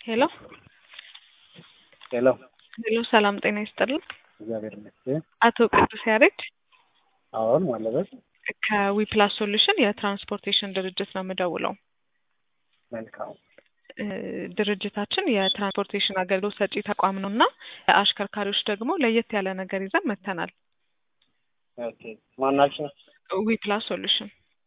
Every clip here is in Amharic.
ሄሎ ሄሎ ሄሎ ሰላም ጤና ይስጥልን። እግዚአብሔር ይመስገን። አቶ ቅዱስ ያሬድ አሁን ማለበት ከዊፕላስ ሶሉሽን የትራንስፖርቴሽን ድርጅት ነው የምደውለው። መልካም እ ድርጅታችን የትራንስፖርቴሽን አገልግሎት ሰጪ ተቋም ነው እና ለአሽከርካሪዎች ደግሞ ለየት ያለ ነገር ይዘን መጥተናል። ኦኬ ማናችን ዊፕላስ ሶሉሽን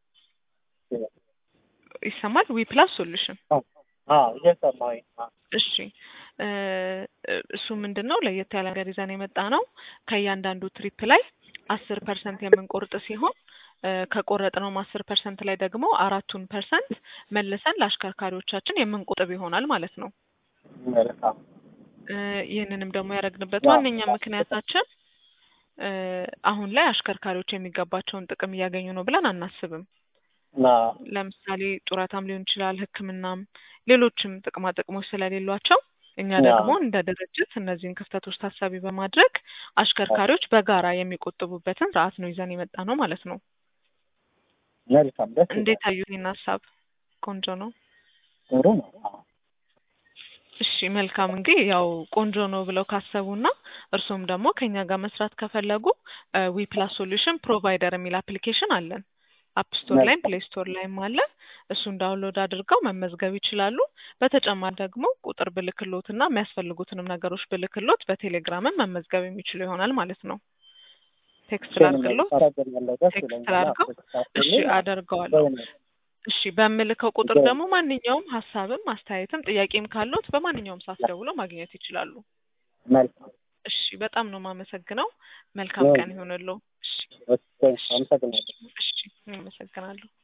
ይሰማል? ዊፕላስ ሶሉሽን እየሰማሁኝ አ፣ እሺ እ እሱ ምንድን ነው ለየት ያለ ነገር ይዘን የመጣ ነው። ከእያንዳንዱ ትሪፕ ላይ አስር ፐርሰንት የምንቆርጥ ሲሆን እ ከቆረጥነውም አስር ፐርሰንት ላይ ደግሞ አራቱን ፐርሰንት መልሰን ለአሽከርካሪዎቻችን የምንቆጥብ ይሆናል ማለት ነው። መልካም እ ይህንንም ደግሞ ያደረግንበት ያ- ዋነኛ ምክንያታችን እ አሁን ላይ አሽከርካሪዎች የሚገባቸውን ጥቅም እያገኙ ነው ብለን አናስብም። እና ለምሳሌ ጡረታም ሊሆን ይችላል፣ ሕክምናም ሌሎችም ጥቅማ ጥቅሞች ስለሌሏቸው እኛ ያ። ደግሞ እንደ ድርጅት እነዚህን ክፍተቶች ታሳቢ በማድረግ አሽከርካሪዎች በጋራ የሚቆጥቡበትን ስርዓት ነው ይዘን የመጣ ነው ማለት ነው። መልካም ደስ እንዴት ይላል። አዩት? ይህን ሀሳብ ቆንጆ ነው። ጥሩ ነው። አዎ። እሺ መልካም እንግዲህ ያው ቆንጆ ነው ብለው ካሰቡና እርሱም ደግሞ ከኛ ጋር መስራት ከፈለጉ ዊ ፕላስ ሶሉሽን ፕሮቫይደር የሚል አፕሊኬሽን አለን። አፕ ስቶር ላይም መልካም። ፕሌይ ስቶር ላይም አለ። እሱን ዳውንሎድ አድርገው መመዝገብ ይችላሉ። በተጨማሪ ደግሞ ቁጥር ብልክሎት እና የሚያስፈልጉትንም ነገሮች ብልክሎት በቴሌግራምም መመዝገብ የሚችሉ ይሆናል ማለት ነው። ቴክስት ላድርግሎት? አመሰግናለሁ። ደስ ቴክስት ይለኛል። ላድርገው? እሺ አደርገዋለሁ። በእውነት እሺ በምልከው ቁጥር በ- ደግሞ ማንኛውም ሀሳብም አስተያየትም ጥያቄም ካሉት በማንኛውም ሰዓት ደውለው ማግኘት ይችላሉ። መልካም እሺ በጣም ነው የማመሰግነው። መልካም ያ- ቀን ይሆንልዎ። እሺ ወሳኝ አመሰግናለሁ። እሺ አመሰግናለሁ።